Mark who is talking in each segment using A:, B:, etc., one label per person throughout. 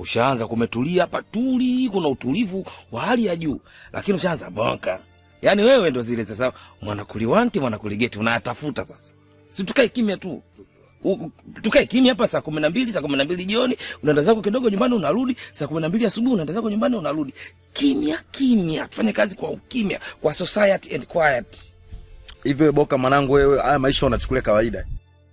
A: ushaanza kumetulia hapa tuli, kuna utulivu wa hali ya juu, lakini ushaanza bonka. Yaani wewe ndo zile sasa mwanakuliwanti mwanakuligeti unayatafuta sasa, si tukae kimya tu U- u- tukae kimya hapa saa kumi na mbili saa kumi na mbili jioni unaenda zako kidogo nyumbani unarudi saa kumi na mbili asubuhi unaenda zako nyumbani unarudi kimya kimya tufanye kazi kwa ukimya kwa society and quiet
B: hivyo boka mwanangu wewe haya maisha unachukulia kawaida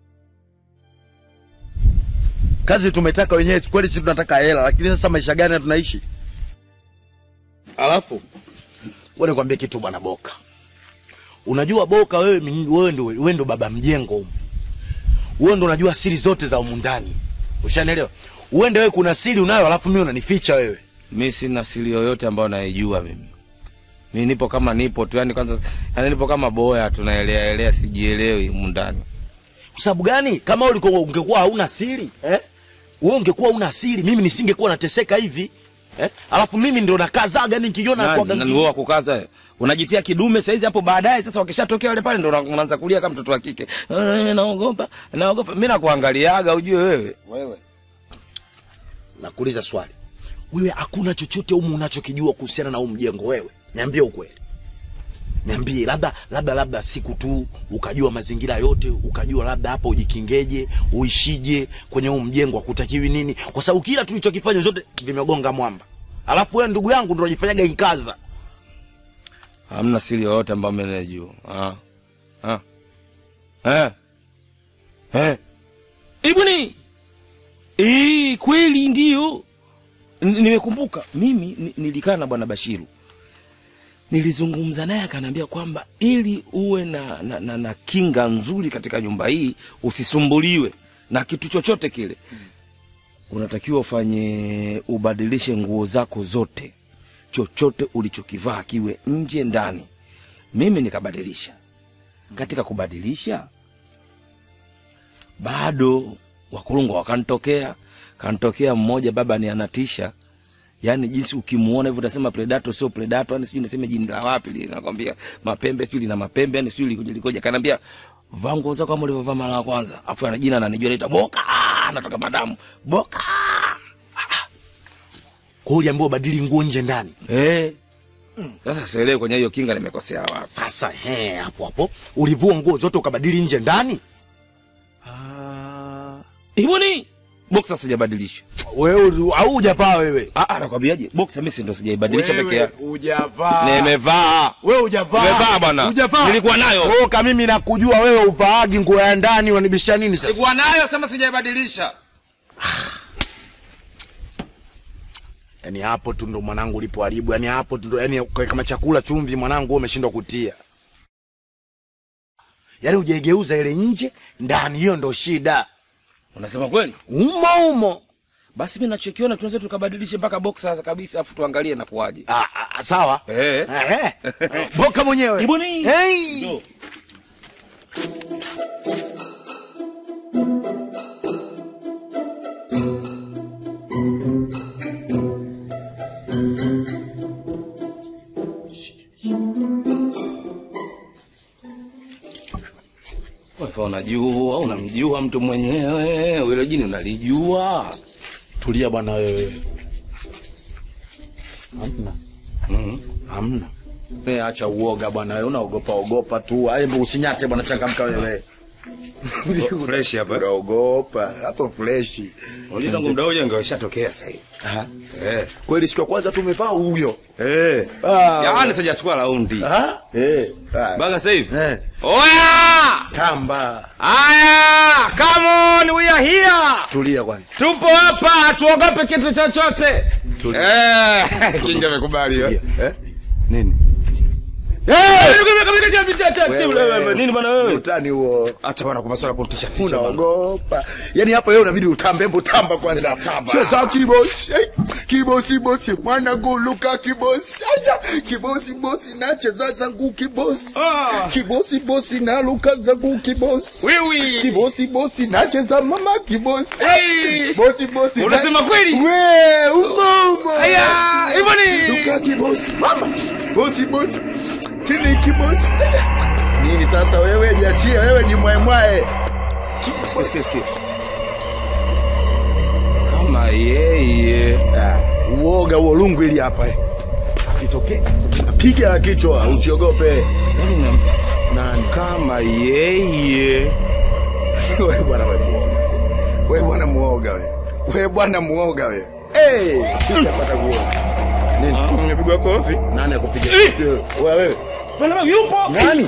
B: kazi tumetaka wenyewe kweli sisi tunataka hela lakini sasa maisha gani tunaishi alafu wewe nikwambie kitu bwana boka unajua boka wewe mi- wewe ndo wewe ndo baba mjengo humu wewe ndo unajua siri zote za humu ndani ushanielewa uende wewe kuna siri unayo alafu mimi unanificha wewe
A: mi sina siri yoyote ambayo naijua mimi mi nipo kama nipo tu yani kwanza yani nipo kama boya tunaelea elea sijielewi humu ndani
B: kwa sababu gani kama wewe ulikuwa ungekuwa hauna siri eh? wewe ungekuwa una siri mimi nisingekuwa nateseka hivi eh? alafu mimi ndo nakazaga nikijiona
A: Nani-
B: kwa
A: nani wewe wa kukaza wewe? unajitia kidume saizi hapo baadaye sasa wakishatokea wale pale ndo una- unaanza kulia kama mtoto wa kike "Eh, naogopa naogopa mi nakuangaliaga ujue wewe
B: wewe nakuuliza swali wewe hakuna chochote humu unachokijua kuhusiana na huu mjengo wewe niambie ukweli niambie labda labda labda siku tu ukajua mazingira yote ukajua labda hapa ujikingeje uishije kwenye huu mjengo akutakiwi nini kwa sababu kila tulichokifanya zote vimegonga mwamba alafu wewe ndugu yangu ndo unajifanyaga inkaza
A: hamna siri yoyote ambayo mi naijua Ah. Ah. Eh. Eh. ibuni Eh, kweli ndio N- nimekumbuka mimi ni- nilikaa na bwana bashiru nilizungumza naye akaniambia kwamba ili uwe na, na, na, na kinga nzuri katika nyumba hii usisumbuliwe na kitu chochote kile unatakiwa ufanye ubadilishe nguo zako zote chochote ulichokivaa kiwe nje ndani mimi nikabadilisha katika kubadilisha bado wakulungwa wakanitokea kanitokea mmoja baba ni anatisha yaani jinsi ukimuona hivyo utasema predato sio predato yani sijui niseme jini la wapi lile nakwambia mapembe sijui lina mapembe yani sijui likoje likoje kanaambia vaa nguo zako kama ulivyovaa mara ya kwanza afu ana jina ananijua naita boka natoka madamu boka
B: kwa hiyo uliambiwa ubadili nguo nje ndani
A: eh sasa sielewi kwenye hiyo kinga nimekosea wapi
B: sasa he hapo hapo ulivua nguo zote ukabadili nje ndani
A: ibuni boksa sijabadilisha
B: wewe au hujavaa wewe
A: ah ah, nakwambiaje boksa mimi si ndo sijaibadilisha peke yake
B: hujavaa
A: nimevaa
B: wewe hujavaa
A: Nimevaa bwana.
B: hujavaa
A: Nilikuwa nayo.
B: Boka mimi nakujua wewe uvaagi nguo ya ndani unanibisha nini sasa
A: nilikuwa nayo sema sijaibadilisha
B: yani hapo tu ndo mwanangu ulipoharibu yani hapo tu ndo yani kama chakula chumvi mwanangu wewe umeshindwa kutia yani hujaigeuza ile nje ndani hiyo ndo shida
A: unasema kweli
B: umo umo
A: basi mi nachokiona tunaweza tukabadilishe mpaka boksa kabisa afu tuangalie nakuwaje
B: ah, ah, sawa
A: eh.
B: eh, eh. boka mwenyewe
A: Ibuni.
B: hey.
A: Njoo. Wewe unajua unamjua mtu mwenyewe hilo jini unalijua
B: tulia bwana wewe hamna
A: mm
B: hamna we acha uoga bwana wewe unaogopa ogopa tu hebu usinyate bwana changamka wewe
A: fresh hapa
B: unaogopa hapo freshi
A: unajua tangu muda ule ingeshatokea sasa hivi
B: Aha.
A: eh
B: kweli siku ya kwanza tu umevaa huyo
A: eh
B: Ah.
A: yaani sijachukua raundi
B: Aha.
A: eh
B: Ah.
A: baga sasa hivi
B: Eh.
A: oya
B: tamba
A: Aya, come on, we are here.
B: tulia kwanza
A: Tupo hapa, hatuogope kitu chochote. Eh, kinga imekubali eh.
B: Eh?
A: Nini? Nini bwana wewe?
B: utani huo
A: Acha bwana kwa masuala ya kutisha tisha. bwana.
B: unaogopa yani hapa wewe unabidi utambe hebu tamba kwanza
A: Tamba.
B: cheza kibosi hey, kibosi bosi mwana guluka kibosi aya kibosi bosi nacheza zangu kibosi
A: Ah.
B: kibosi bosi naluka zangu kibosi
A: Wiwi.
B: kibosi bosi nacheza mama kibosi
A: Hey.
B: bosi bosi
A: Unasema kweli?
B: we umo umo
A: Aya, hivyo ni.
B: luka kibosi mama bosi bosi tili kibosi Aya. nini sasa wewe jiachie wewe jimwaemwae
A: Sikia, sikia, sikia. Kama yeye
B: Uoga huo lungu ili hapa eh. Akitokea piga la kichwa usiogope.
A: Yaani na
B: Nani?
A: kama yeye.
C: Wewe bwana wewe muoga. Wewe bwana muoga wewe. Wewe bwana muoga wewe.
B: Eh, sijapata kuona. Nini?
A: Nimepigwa kofi.
B: Nani akupiga?
A: Eh!
B: Wewe wewe.
A: Bwana yupo.
B: Nani?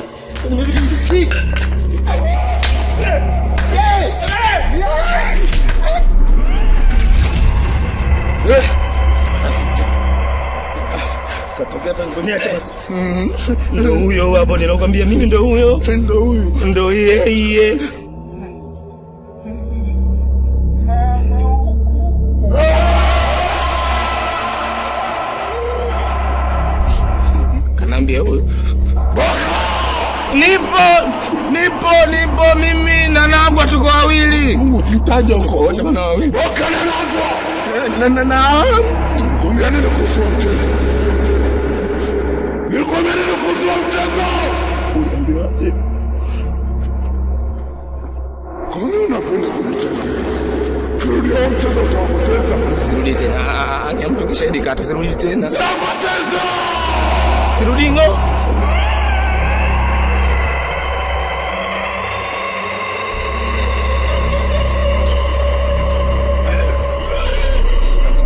A: Katokea paniponia chasi. Ndo huyo hapo ninakwambia mimi ndo huyo.
C: Ndo huyu.
A: Ndo yeye. Kanaambia huyo. Nipo, nipo, nipo mimi na Nagwa tuko wawili.
C: Mungu tutaja huko.
A: Wote wana wawili.
C: Boka na nagwa. Na na na. Nikwambia nini kuhusu huo mchezo? Nikwambia nini kuhusu huo mchezo? Uliambiwaje? Kwa nini unapenda kunichezea? Kirudia huo mchezo utawapoteza.
A: Sirudi tena. Ah, ah, Nyamtu shahidi kata sirudi tena.
C: Utawapoteza.
A: Sirudi ngo.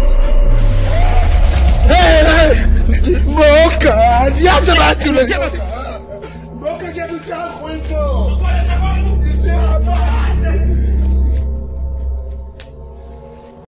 C: Boka, niache basi.